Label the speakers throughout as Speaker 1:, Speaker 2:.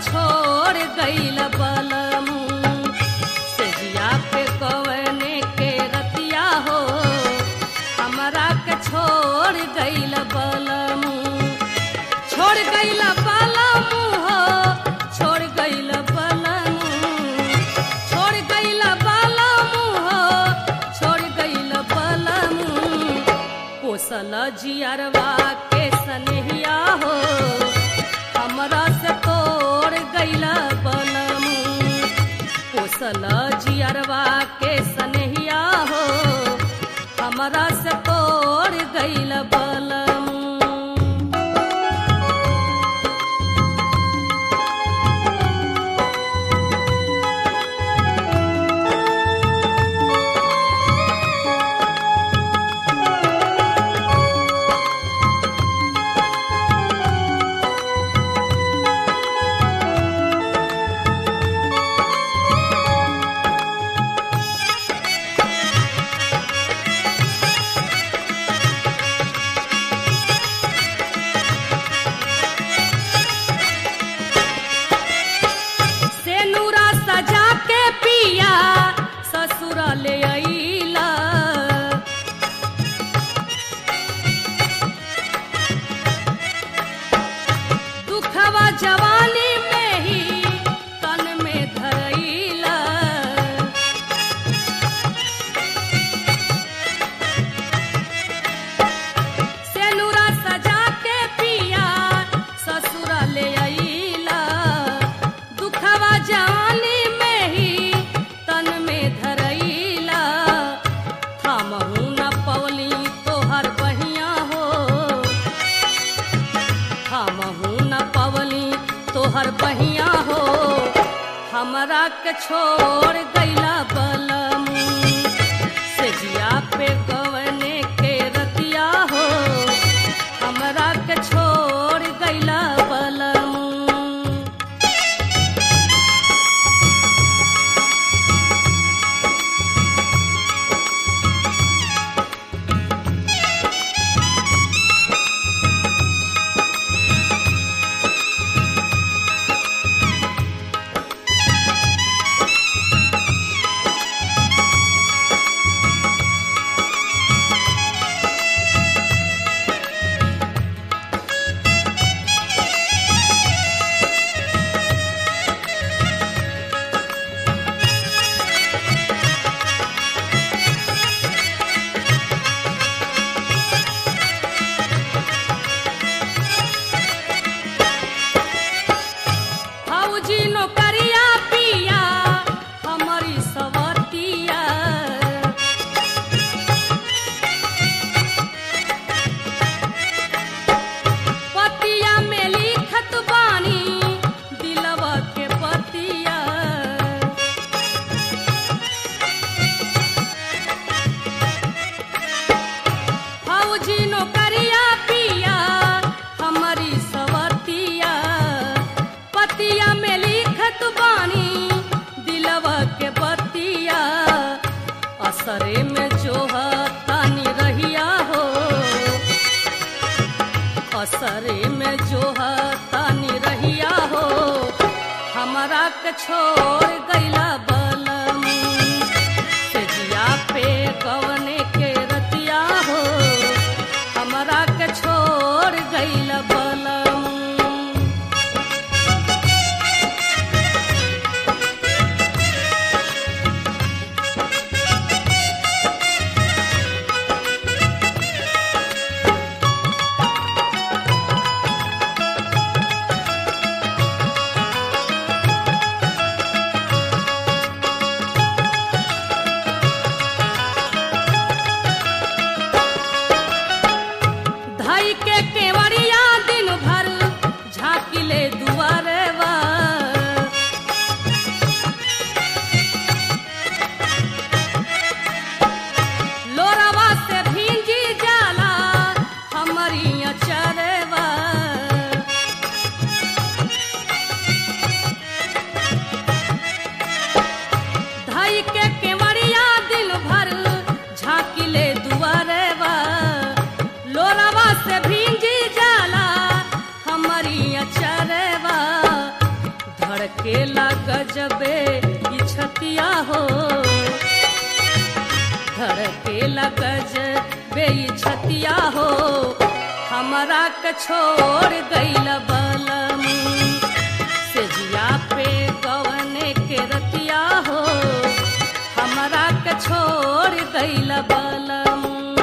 Speaker 1: छोड़ गईल बलमू सेजिया पे कवने के रतिया हो हमरा के छोड़ गईल बलमू छोड़ गईल बलमू हो छोड़ गईल बलमू छोड़ गईल बलमू हो छोड़ गईल बलमू पोसल जियरवा के सनहिया हो हमरा से तोड़ गईल बलमू पोसल जियरवा के सनहिया हो हमरा से तोड़ गईल बलमू से नूरा सजा के पिया ससुर ले अइला दुखवा जवानी में ही तन में धरइला से नूरा सजा के पिया ससुर ले अइला दुखवा जवानी में ही तन में धरइला थामहू न पवली तोहर बहिया हो थामहू न पवली तोहर बहिया हो हमरा के छोड़ गईला बलमू सेजिया पे गवने के रतिया हो हमरा के छोड़ गईला बलमू फौजी नौकरिया पिया हमारी सवतिया पतिया में लिखत बानी दिलवा के पतिया फौजी नौकरिया पिया हमारी सवतिया पतिया में लिखत बानी दिलवा के बतिया असरे में जो तानी रहिया हो असरे में जो तानी रहिया हो हमरा के छोड़ गईला बलमू सेजिया पे कवने के रतिया हो हमरा के छोड़ गईला बलमू धड़केला गजबे ई छतिया हो धड़केला गजबे ई छतिया हो हमरा के छोड़ गइल बलम सेजिया पे गवने के रतिया हो हमरा के छोड़ गइल बलम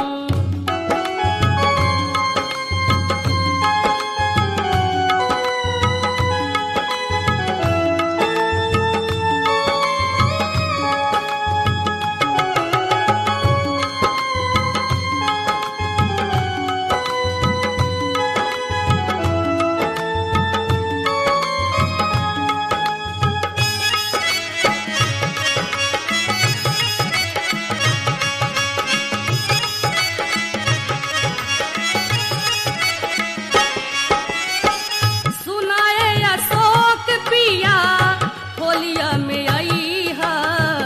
Speaker 1: सुनाए अशोक पिया होलिया में आई है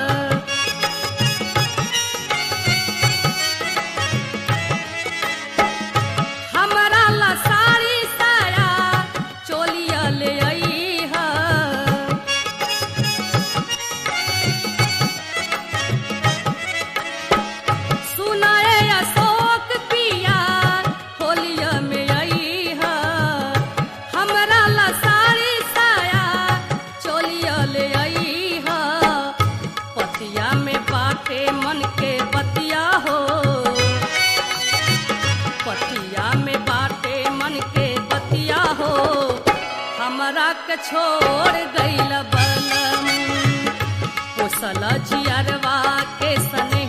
Speaker 1: हमरा ला साड़ी साया चोलिया ले आई है सुनाए अशोक पिया होलिया में आई है हमरा ला साड़ी साया चोलिया ले आई है पतिया में बाटे मन के बतिया हो पतिया में बाटे मन के बतिया हो हमरा के छोड़ गइल बलम पोसल जियरवा के सने